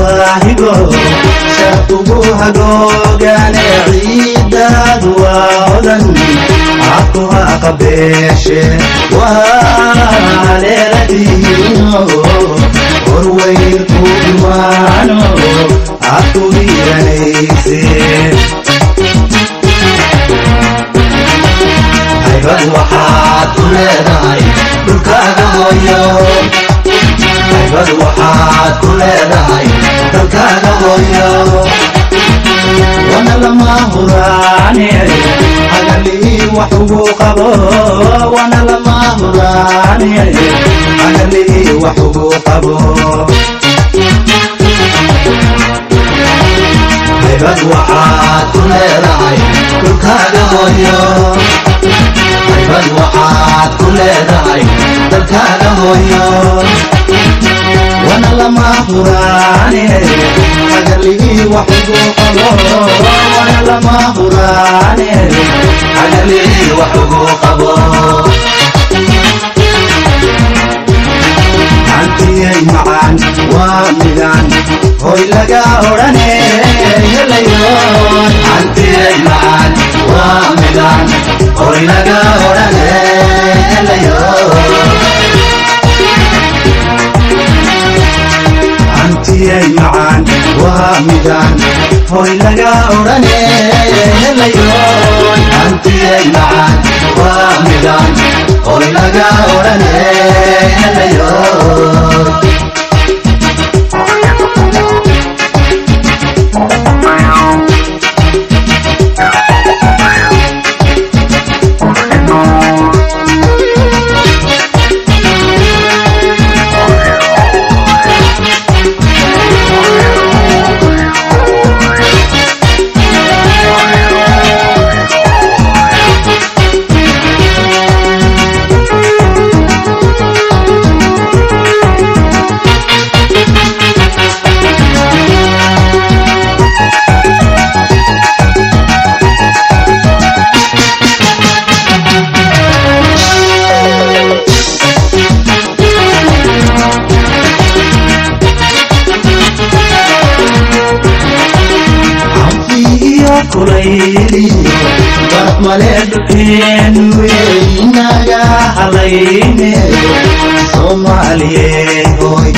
waahigo shaqugu hagoogane ciidaadu waa odan cakuha qabeeshe waaleeladiino horweynku imaano akugiranayse haybad waxaad ku leedahay dhulkaaga hooyo haybad waxaad ku leedahay dalkaaga hooyo wana lama huraane hagalii wax ugu qabo wana lama huraane hagalii wax ugu qabo haybad waxaad ku leedahay dhulkaaga hooyo haybad waxaad ku leedahay dalkaaga hooyo wana lama huraane hagalii wax ugu qabo wana lama huraane hagalii wax ugu qabo antiyay macaan waa midaan hoy laga odhane helayoon antiyay macaan waa midaan hoy laga odhane helayoon antiyay macaan waa midaan hoy laga odhane helayoon antiyay macaan waa midaan hoy laga odhane helayoon kulayliyo baraf male dhulkeen weynaga halayne soomaaliye hoy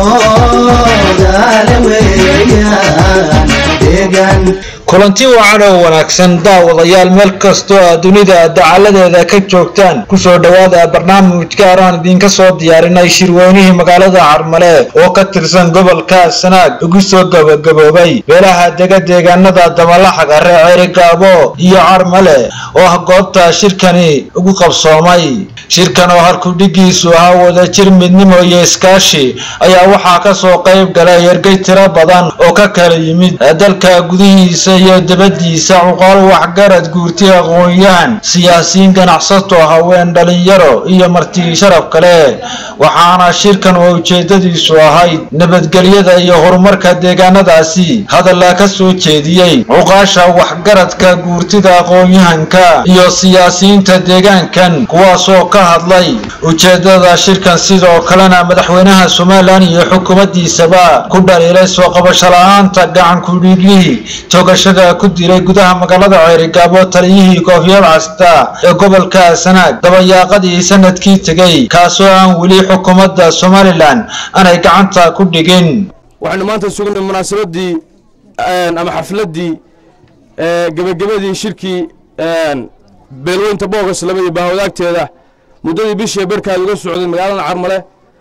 moodaale weeyaan deegan kulanti wacan oo wanaagsan daawadayaal meel kastoo aad dunida dacaladeeda ka joogtaan kusoo dhowaada barnaamijka araan idinka soo diyaarinay shirweynihii magaalada carmale oo ka tirsan gobolka sanaag ugu soo gabagaboobay beelaha dega deegaanada damalaxaga ree ceerigaabo iyo carmale oo ah goobta shirkani ugu qabsoomay shirkan oo harkudhigiisu ahaa wadajir midnimo iyo iskaashi ayaa waxaa kasoo qayb galay ergey tiro badan oo ka kala yimid dalka gudihiisa iyo dabadiisa cuqaal waxgarad guurti aqoon-yahan siyaasiyiin ganacsato haween dhalinyaro iyo marti sharaf kale waxaana shirkan oo ujeedadiisu ahayd nabadgelyada iyo horumarka deegaanadaasi hadalla ka soo jeediyey cuqaasha waxgaradka guurtida aqoon-yahanka iyo siyaasiyiinta deegaankan kuwaasoo ka hadlay ujeedada shirkan sidoo kalena madaxweynaha somalilan iyo xukuumaddiisaba ku dhaliilay soo qabasho la-aanta gacan kudhiiglihii toogashada ku dilay gudaha magaalada ceerigaabo taliyihii koofiyad casta ee gobolka sanaag dabayaaqadii sanadkii tegey kaasoo aan weli xukuumadda somalilan aanay gacanta ku dhigin waxaynu maanta sugnay munaasabadii ama xafladdii gebagabadii shirkii beelweynta boogas laba iyo bahwadaagteeda muddadii bishii berkaad uga socday magaalada carmale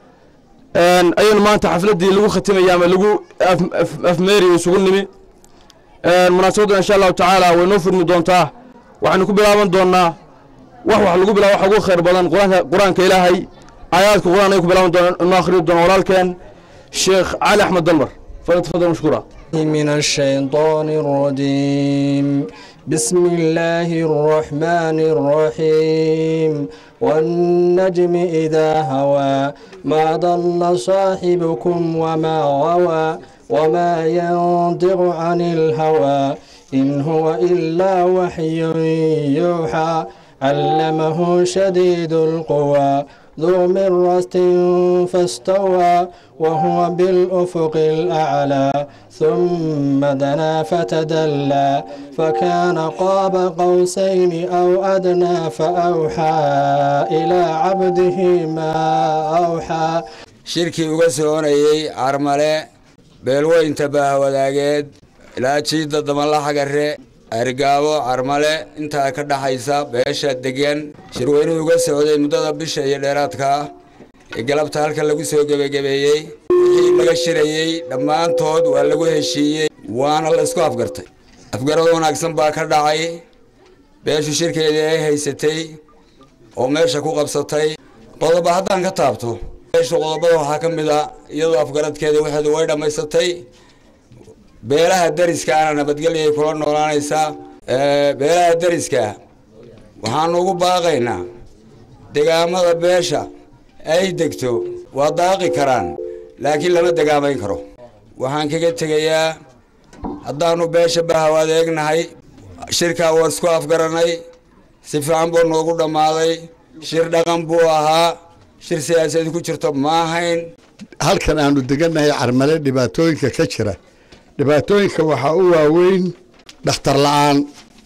ayaynu maanta xafladdii lagu khatimaya ama lagu afmeeriyo isugu nimi munaasabaddan insha allahu tacaala way noo furmi doontaa waxaynu ku bilaaban doonaa wax wax lagu bilaa waxa ugu khayr badan quraanka qur-aanka ilaahay aayaadka qur-aan ay ku bilaaban doona inoo akhriyo doona walaalkeen sheekh cali axmed dalmar falyatafadal mashkuura من الشيطان الرجيم بسم الله الرحمن الرحيم والنجم إذا هوى ما ضل صاحبكم وما غوى وما ينطق عن الهوى إن هو إلا وحي يوحى علمه شديد القوى ذو مرة فاستوى وهو بالأفق الأعلى ثم دنا فتدلى فكان قاب قوسين أو أدنى فأوحى إلى عبده ما أوحى shirkii uga soconayey carmale beelweynta baahwadaageed ilaa jiidda dabanlaxa garre argaabo carmale intaa ka dhaxaysa beesha degan shirweynuhu uga socday muddada bisha iyo dheeraadka ah ee galabta halka lagu soo gebagabeeyey wixii laga shirayey dhammaantood waa lagu heshiiyey waana la isku afgartay afgarad wanaagsan baa ka dhacay beeshu shirkeedii ay haysatay oo meesha ku qabsatay qodoba haddaan ka taabto beeshu qodobada waxaa ka mid a iyadoo afgaradkeeda waxeedu way dhammaysatay beelaha dariskaana nabadgelyay kula noolaanaysaa beelaha dariska waxaanu ugu baaqaynaa degaamada beesha ay degto waa daaqi karaan laakiin lama degaamayn karo waxaan kaga tegayaa haddaanu beesha bahaw adeegnahay shirkaa waa isku afgaranay si fiican buu noogu dhammaaday shir dhaqan buu ahaa shir siyaasadi ku jirto ma ahayn halkan aanu degannahay carmale dhibaatooyinka ka jira dhibaatooyinka waxaa u waaweyn dhakhtar la-aan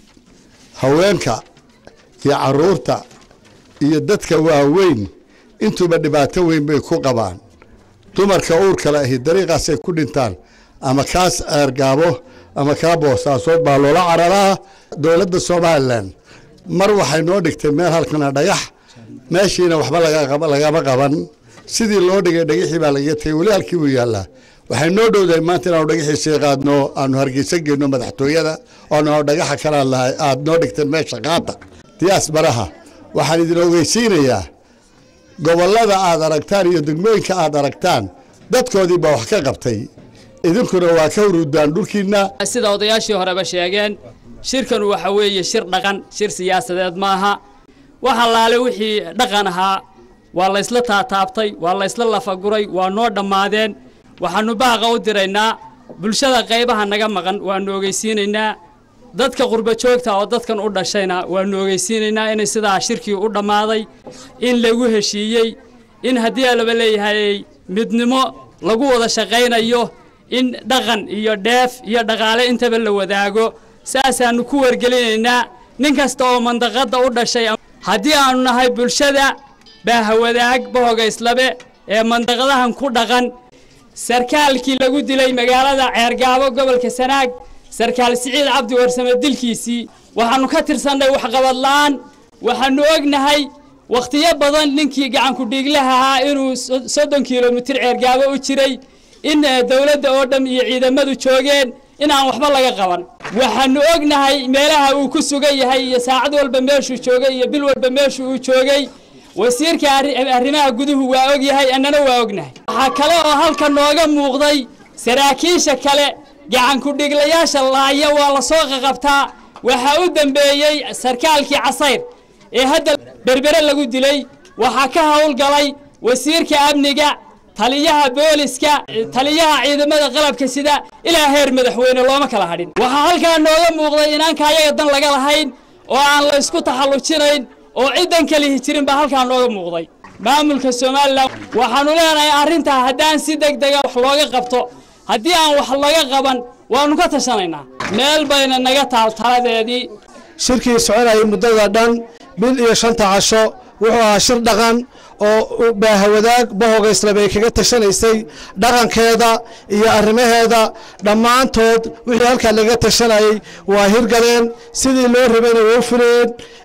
haweenka iyo caruurta iyo dadka waaweyn intuuba dhibaato weyn bay ku qabaan dumarka uurkale ahi dariiqaasay ku dhintaan ama kaas eergaabo ama kaa boosaasood baa loola cararaa dowladda somalilan mar waxay noo dhigtay meel halkana dhagax meeshiina waxba lagama qaban sidii loo dhigay dhagixii baa lagaga tegay weli halkii uu yaallaa waxay noo dhowdahay maanta inaanu dhagaxiisii qaadno aanu hargeysa geyno madaxtooyada oonu dhagaxa kala lahay aada noo dhigteen meesha qaada diyaas baraha waxaan idin ogeysiinayaa gobollada aad aragtaan iyo degmooyinka aad aragtaan dadkoodii baa wax ka qabtay idinkuna waa ka huruudaan dhulkiinna sida odayaashii horeba sheegeen shirkan waxa weeye shir dhaqan shir siyaasadeed maaha wax allaale wixii dhaqan ahaa waa laysla taataabtay waa laysla lafaguray waa noo dhammaadeen waxaannu baaqa u diraynaa bulshada qaybaha naga maqan waannu ogeysiinaynaa dadka qurba joogta oo dadkan u dhashayna waannu ogeysiinaynaa inay sidaa shirkii u dhammaaday in lagu heshiiyey in haddii alaba leeyahay midnimo lagu wada shaqaynayo in dhaqan iyo dheef iyo dhaqaale intaba la wadaago saasaannu ku wargelinaynaa nin kasta oo mandaqadda u dhashay haddii aannu nahay bulshada baahawadaag bahogayslabe ee mandaqadahan ku dhaqan sarkaalkii lagu dilay magaalada ceergaabo gobolka sanaag sarkaal siciid cabdi warsame dilkiisii waxaannu ka tirsannay waxqabad la'aan waxaannu ognahay wakhtiyo badan ninkii gacankudhiiglaha ahaa inuu soddon kilomitir ceergaabo u jiray in dowladda oo dham iyo ciidamadu joogeen inaan waxba laga qaban waxaannu ognahay meelaha uu ku sugan yahay iyo saacad walba meeshuu joogay iyo bil walba meeshu uu joogay wasiirka arrimaha guduhu waa og yahay annana waa ognahay waxaa kale oo halka nooga muuqday saraakiisha kale gacankudhiglayaasha laaya waa la soo qaqabtaa waxaa u dembeeyey sarkaalkii casayr ee hadda berbere lagu dilay waxaa ka howlgalay wasiirka amniga taliyaha booliska taliyaha ciidamada qalabka sida ilaa heer madaxweyne looma kala hadhin waxaa halkaa nooga muuqday inaanka ayaga dan laga lahayn oo aan la isku taxallujinayn oo ciddan kalihi jirin baa halkaa nooga muuqday maamulka somalilan waxaannu leenahay arrintaa haddaan si deg dega wax looga qabto haddii aan wax laga qaban waannu ka tashanaynaa meel bayna naga taal taladeedii shirkii soconayay muddada dhan bil iyo shanta casho wuxuu ahaa shir dhaqan oo baahawadaag bahogayslabay kaga tashanaysay dhaqankeeda iyo arrimaheeda dhammaantood wixii halkaa laga tashanayay waa hirgaleen sidii loo rabayna waa u fuleen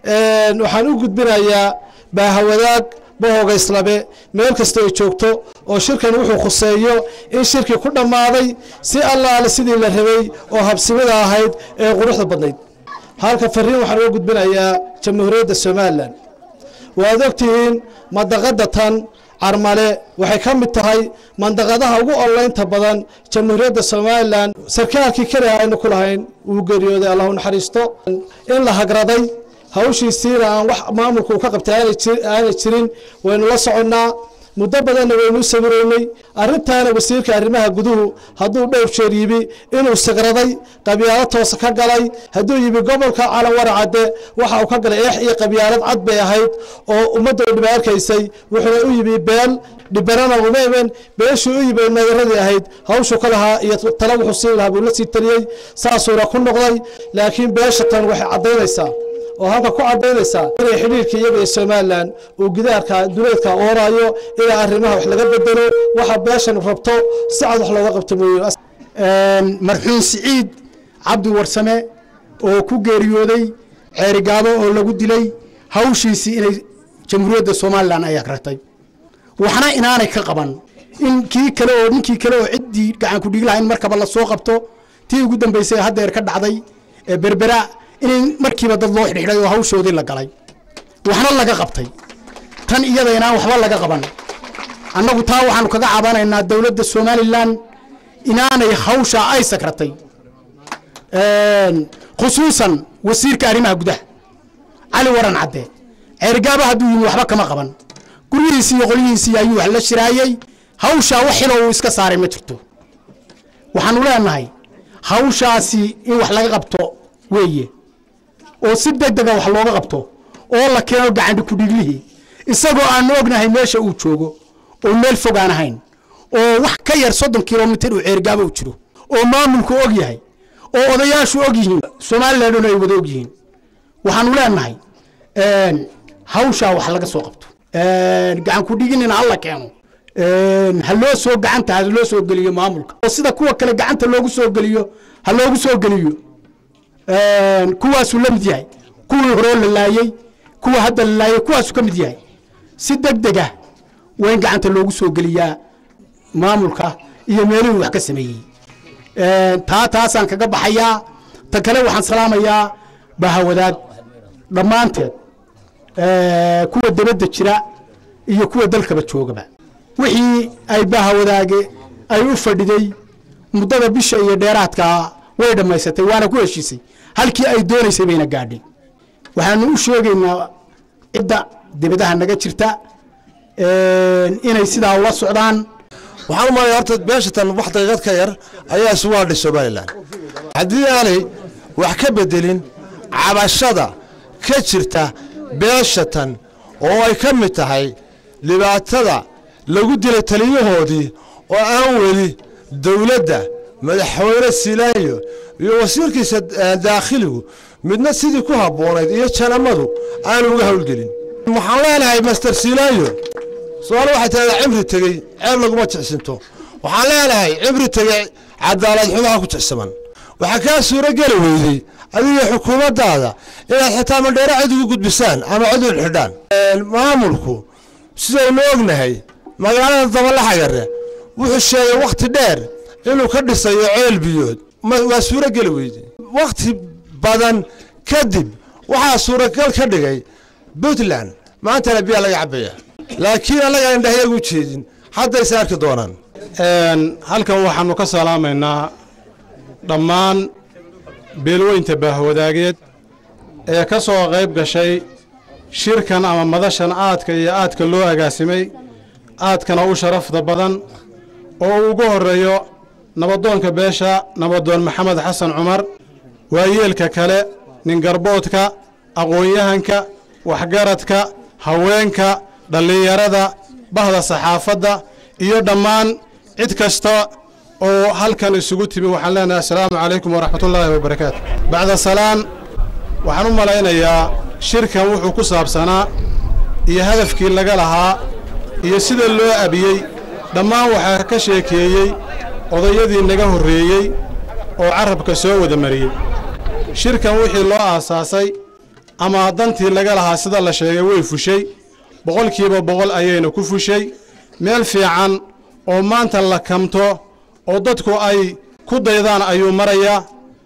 waxaan u gudbinayaa baahawadaag bahogayslabe meel kasta ay joogto oo shirkan wuxuu khuseeyo in shirkii ku dhammaaday si allaale sidii la rabay oo habsimida ahayd ee quruxda badnayd halka fariin waxaan uga gudbinayaa jamhuuriyadda somalilan waad ogtihiin mandaqada tan carmale waxay ka mid tahay mandaqadaha ugu onlaynta badan jamhuuriyadda somalilan sarkaalkii keliha aynu ku lahayn wuu geeriyooday allahu naxariisto in la hagraday hawshiisiina aan wax maamulka uu ka qabtay aanay jirin waynu la soconnaa muddo badanna waynu u sawireynay arrintaana wasiirka arrimaha guduhu hadduu dhowr jeer yimi inuu sagraday qabyaalo toosa ka galay hadduu yimi gobolka calanwaracadde waxa uu ka galay eex iyo qabyaalad cad bay ahayd oo ummadda u dhiba arkaysay wuxuuna u yimi beel dhibarana uma imen beeshii u yimi nadaradii ahayd hawshu ka lahaa iyo tala wuxuu siin lahaa buu la sii taliyey saasuuna ku noqday laakiin beesha tan waxay caddaynaysaa oo halka ku caddaynaysaa inay xidhiirka iyaga iyo somalilan uu gidaarka duleedka oorayo ilaa arrimaha wax laga bedelo waxa beeshan rabto si cad wax looga qabto mooye marxuum siciid cabdi warsame oo ku geeriyooday ceerigaabo oo lagu dilay hawshiisii inay jamhuuriyadda somalilan ay agragtay waxna inaanay ka qaban in kii kale oo ninkii kale oo ciddii gacan ku dhigi lahaa in markaba la soo qabto tii ugu dambaysay haddeer ka dhacday ee berbera inay markiiba dad loo xidhxidhay oo hawshoodii la galay waxna laga qabtay tan iyada inaan waxba laga qaban annagu taa waxaanu kaga cabanaynaa dowladda somalilan inaanay hawsha ay sagratay khusuusan wasiirka arrimaha gudaha cali waran cadde ceerigaaba hadduu yimi waxba kama qaban guryihiisii iyo qolyihiisii ayuu wax la shiraayey hawshaa wax xilo uu iska saaray ma jirto waxaanu leenahay hawshaasi in wax laga qabto weeye oo si deg dega wax looga qabto oo la keeno gacandhi kudhiglihii isagoo aanu ognahay meesha uu joogo oo meel fog aan ahayn oo wax ka yar soddon kilomitir uu ceerigaabo u jiro oo maamulku og yahay oo odayaashu og yihiin somalilanduna ay wada og yihiin waxaanu leenahay hawshaa wax laga soo qabto gacan ku dhiginina alla keeno ha loo soo gacanta ha loo soo geliyo maamulka oo sida kuwa kale gacanta loogu soo geliyo ha loogu soo geliyo kuwaasuu la mid yahay kuwii horoo la laayey kuwa hadda la laayey kuwaasuu ka mid yahay si deg deg ah waa in gacanta loogu soo geliyaa maamulka iyo meelihii wax ka sameeyey taa taasaan kaga baxayaa ta kale waxaan salaamayaa bahawadaag dhammaanteed kuwa debadda jira iyo kuwa dalkaba joogaba wixii ay bahawadaage ay u fadhiday muddada bisha iyo dheeraadkaa way dhammaysatay waana ku heshiisay halkii ay doonaysay bayna gaadhay waxaanu u sheegaynaa cidda dibadaha naga jirta inay sidaa ula socdaan waxaan u malaya horta beeshatan wax daqiiqad ka yar ayaa isugu hadhay somalilan haddii aanay wax ka bedelin cabashada ka jirta beeshatan oo ay ka mid tahay dhibaatada lagu dilay taliyahoodii oo aan weli dowladda madaxweyne silaayo iyo wasiirkiisa daakhiligu midna sidii ku habboonayd iyo janamadu aanu uga howlgelin waxaan leenahay master silaayo su-aal waxay tahdaa cimri tegey ceeb laguma jicsinto waxaan leenahay cimri tegey cadaalad xumaha ku jicsaman waxaa kaa suuro geli weydey adiga xukuumaddaada inaad xitaa mandheero cid ugu gudbisaan ama cid u xidhaan maamulku sidaynu ognahay magaalada dabalaxagare wuxuu sheegay wakhti dheer inuu ka dhisayo ceel biyood waa suuro geli weydey wakhti badan kadib waxaa suuragal ka dhigay puntland maantana biyaa laga cabaya laakiin annaga indhahyagu jeedin haddayse arki doonaan halkan waxaannu ka salaamaynaa dhammaan beelweynta baahwadaageed ee ka soo qayb gashay shirkan ama madashan aadka iyo aadka loo agaasimay aadkana u sharafda badan oo uu ugu horreeyo nabadoonka beesha nabadoon maxamed xasan cumar waayeelka kale ningarboodka aqoon-yahanka waxgaradka haweenka dhallinyarada bahda saxaafadda iyo dhammaan cid kasta oo halkan isugu timi waxaan leenahay assalaamu calaykum waraxmatullaahi wabarakaatu bacda salaan waxaan u malaynayaa shirkan wuxuu ku saabsanaa iyo hadafkii laga lahaa iyo sida loo abiyey dhammaan waxaa ka sheekeeyey odayadii naga horreeyey oo carabka soo wada mariyey shirkan wixii loo aasaasay ama dantii laga lahaa sida la sheegay way fushay boqolkiiba boqol ayayna ku fushay meel fiican oo maanta la kamto oo dadku ay ku daydaan ayuu marayaa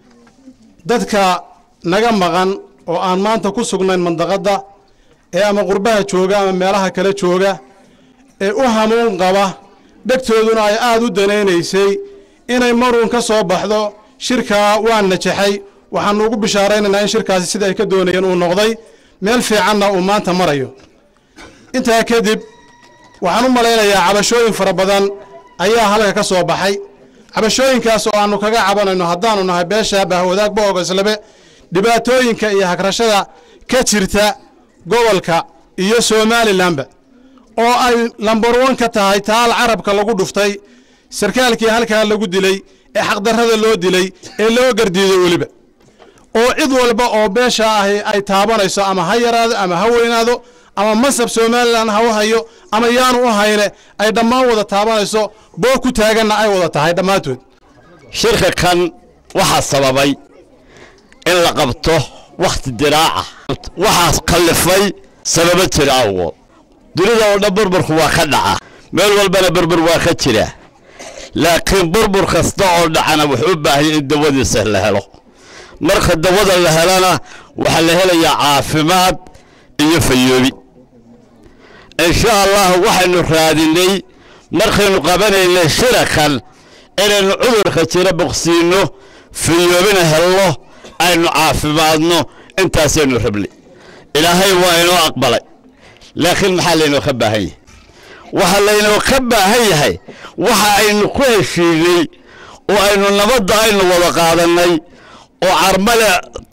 dadka naga maqan oo aan maanta ku sugnayn mandaqadda ee ama qurbaha jooga ama meelaha kale jooga ee u hamuun qaba dhegtooduna ay aad u danaynaysay inay maruun ka soo baxdo shirkaa waa najaxay waxaannu ugu bishaaraynaynaa in shirkaasi sida ay ka doonayeen uu noqday meel fiicanna uu maanta marayo intaa kadib waxaan u malaynayaa cabashooyin fara badan ayaa halka ka soo baxay cabashooyinkaas oo aanu kaga cabanayno haddaanu nahay beesha bahwadaag boogoslabe dhibaatooyinka iyo hagrashada ka jirta gobolka iyo somalilanba oo ay lambar wan ka tahay taal carabka lagu dhuftay sarkaalkii halkaa lagu dilay ee xaqdarrada loo dilay ee loo gardiiday weliba oo cid walba oo beesha ahi ay taabanayso ama ha yaraado ama ha weynaado ama masab somalilan ha u hayo ama yaanu u hayne ay dhammaan wada taabanayso boo ku taaganna ay wada tahay dhammaantood shirka kan waxaa sababay in la qabto wakhti diraaca waxaas kallifay sababo jira awgood dunida oo dhan burburku waa ka dhaca meel walbana burbur waa ka jira laakiin burbur kasta oo dhacana wuxuu u baahanya in dawadiisa la helo marka dawada la helana waxaa la helayaa caafimaad iyo fayoobi insha allah waxaynu raadinay markaynu qabanaynay shirakan inaynu cudurka jira boqsiinno fayoobina helno aynu caafimaadno intaasaynu rabnay ilaahay waa inoo aqbalay laakiin maxaa laynoo ka baahan yahay waxaa laynoo ka baahan yahay waxa aynu ku heshiinay oo aynu nabadda aynu wada qaadannay oo carmale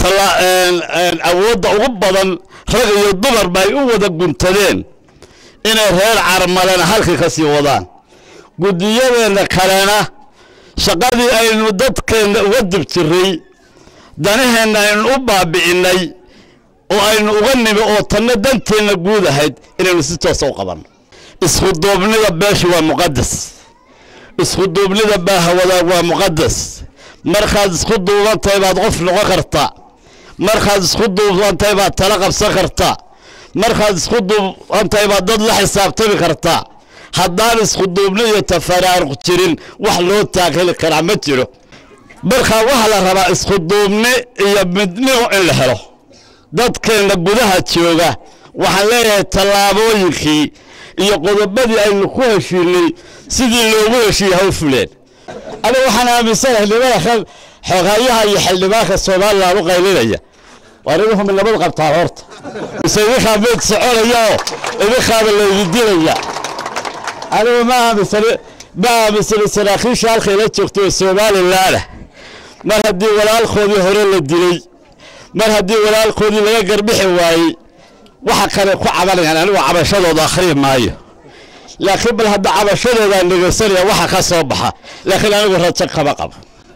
awoodda ugu badan rag iyo dumarba ay u wada guntadeen inay reer carmalena halkii ka sii wadaan guddiyadeenna kalena shaqadii aynu dadkeenna uga dib jirray danaheenna aynu u baabi'innay oo aynu uga nimi oo tanna danteenna guud ahayd inaynu si toosa u qabanno iskuduubnida beeshu waa muqadas iskuduubnida baahawadaag waa muqadas markaad isku duubantahay baad qof noqon kartaa markaad isku duubantahay baad tala qabsan kartaa markaad isku duubantahay baad dad la xisaabtami kartaa haddaan iskuduubni iyo tafaraaruq jirin wax loo taagheli karaa ma jiro markaa waxaa la rabaa iskuduubni iyo midnimo in la helo dadkeenna gudaha jooga waxaan leeyahay tallaabooyinkii iyo qodobadii aynu ku heshiinay sidii loogu heshiiyey ha u fuleen aniga waxaan aaminsanahay nimada kan xoghayaha iyo xildhibaanka somalilan u qaylinaya waa nimanku nabad qabtaan horta mise idinkaa meed soconaya oo idinkaaba laydin dilaya anigu ma aaminsani ma aaminsani saraakiisha halkay la joogto ee somalilanah mar haddii walaalkoodii hore la dilay mar haddii walaalkoodii laga garbixi waayey waxa kale ku cabanayaan anigu cabashadooda akhriyi maayo laakiin bal hadda cabashadoodaan dhegaysanaya waxa ka soo baxa laakiin anigu rajo kama qabo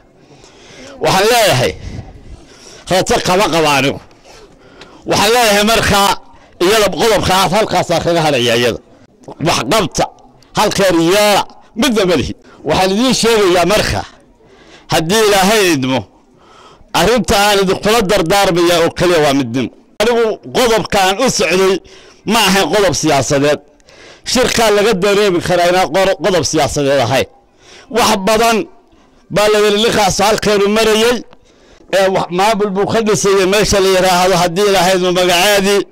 waxaan leeyahay rajo kama qabo anigu waxaan leeyahay markaa iyada qodobka aad halkaasaa kaga hadhaya iyada waxqabta halkeer yeela midna malihi waxaan idiin sheegayaa marka haddii ilaahay idmo arrinta aan idinkula dardaarmaya oo keliya waa midnimo anigu qodobka aan u socday ma ahayn qodob siyaasadeed shirkaa laga dareemi karaa inaan qodob siyaasadeed ahayn wax badan baa la yidhi ninkaasu halkeenu marayey ee maamul buu ka dhisayey meesha la yidhaahdo haddii ilahaydma magaceedii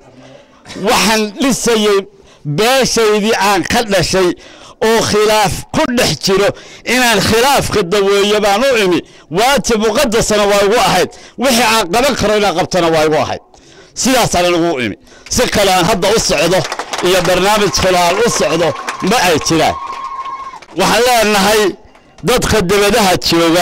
waxaan dhisayey beeshaydii aan ka dhashay oo khilaaf ku dhex jiro inaan khilaafka daweeyo baan u imi waajib muqadasana waa igu ahayd wixii aan qaban karo inaan qabtana waa igu ahayd sidaasaan anigu u imi si kale aan hadda u socdo iyo barnaamij kale aan u socdo ma ay jiraan waxaan leenahay dadka debadaha jooga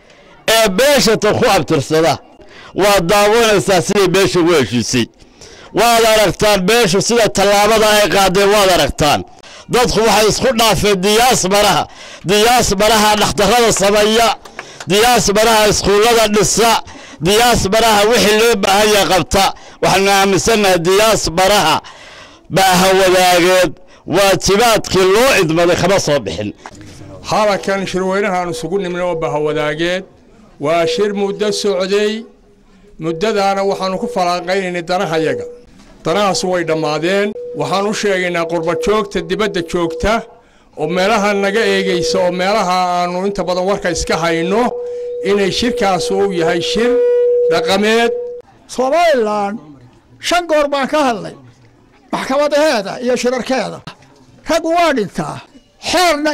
ee beeshata ku abtirsada waa daawanaysaa siday beesha ugu heshiisay waad aragtaan beeshu sida tallaabada ay qaadeen waad aragtaan dadku waxay isku dhaafeen diyaas baraha diyaas baraha dhakhtarrada sameeya diyaas baraha iskuullada dhisa diyaas baraha wixii loo baahan yahay qabta waxaanu aaminsannahay diyaas baraha baaha wadaageed waajibaadkii loo idmaday kama soo bixin halakan shirweynahaan isugu nimna oo bahawadaageed waa shir muddo socday muddadaana waxaannu ku falaanqaynaynay danahayaga danahaas way dhammaadeen waxaan u sheegaynaa qurbajoogta dibadda joogta oo meelaha naga eegaysa oo meelaha aannu inta badan warka iska hayno inay shirkaas uu yahay shir dhaqameed somalilan shan goor baan ka hadlay maxkamadaheeda iyo shirarkeeda raggu waa dhintaa xeerna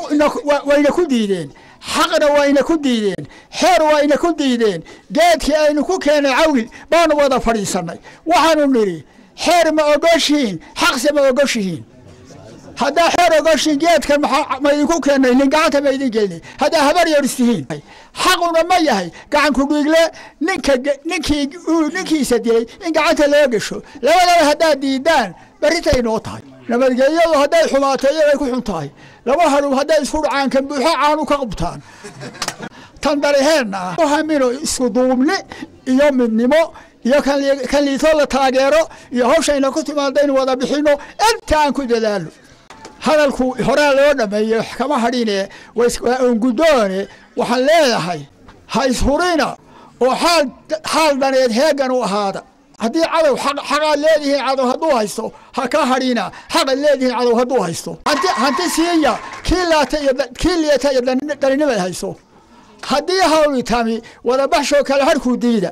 wayna ku diideen xaqna wayna ku diideen xeer wayna ku diideen geedkii aynu ku keenay cawgil baanu wada fadhiisannay waxaanu nidhi xeer ma ogoshihiin xaqse ma ogoshihiin haddaa xeer ogashin geedkan maxaa ma idinku keenay nin gacanta ma idin gelini haddaa habar yar istihiin xaquna ma yahay gacanku dhiigle ninka ninkii uu ninkiisa dilay in gacanta loo gesho labadaba haddaad diidaan berritay noo tahay nabadgelyadu hadday xumaato iyagay ku xun tahay laba hadhow hadday isku dhacaan kan buuxo caanu ka qabtaan tan dariheenna ah hamino isku duubni iyo midnimo iyo kan liito la taageero iyo hawshayna ku timaadaynu wada bixino intaan ku dadaalo hadalku horaa loo dhameeyey wax kama hadhine waa onguddoone waxaan leedahay ha ishurina oo xaal xaal dhaneed heegan u ahaada haddii cadow xaqaad leedihiin cadow hadduu haysto ha ka hadhina xaqaad leedihiin cadow hadduu haysto hanti hanti siiya kii laata iyo kii liata iyo daninimad hayso haddii hawli tami wada baxshoo kale harkuu diida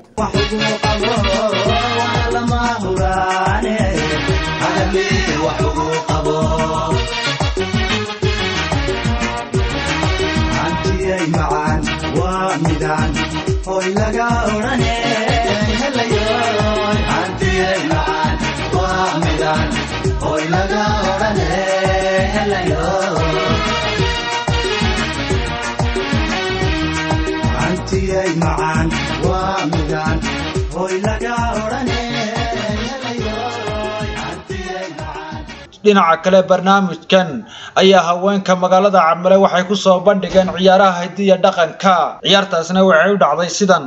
hantiyay macaan waa midaan hoy laga odhane helayoy hantiyay macaan waa midaan hoy laga odhane helayoy hantiyay macaan waa midaan hoy laga odhane dhinaca kale barnaamijkan ayaa haweenka magaalada carmale waxay ku soo bandhigeen ciyaaraha hidiya dhaqanka ciyaartaasna waxay u dhacday sidan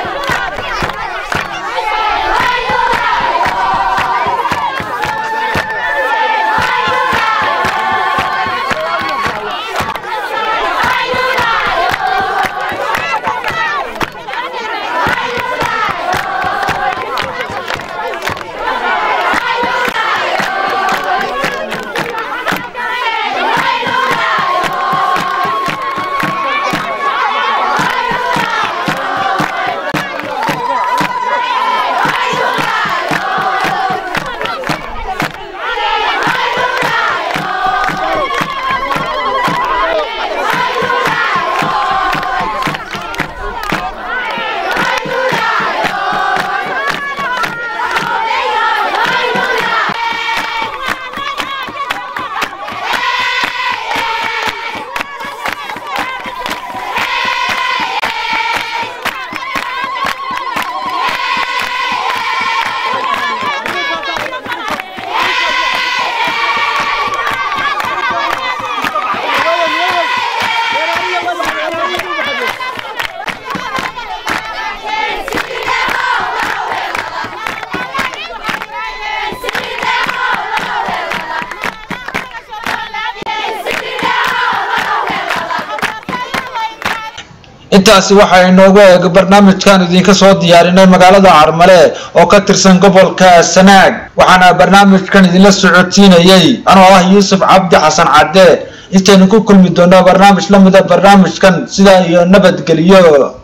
intaasi waxaa inoogu eeg barnaamijkan idinka soo diyaarinay magaalada carmale oo ka tirsan gobolka sanaag waxaana barnaamijkan idinla socodsiinayey anoo ah yuusuf cabdi xasan cadde intaynu ku kulmi doono barnaamij la mida barnaamijkan sidaa iyo nabadgelyo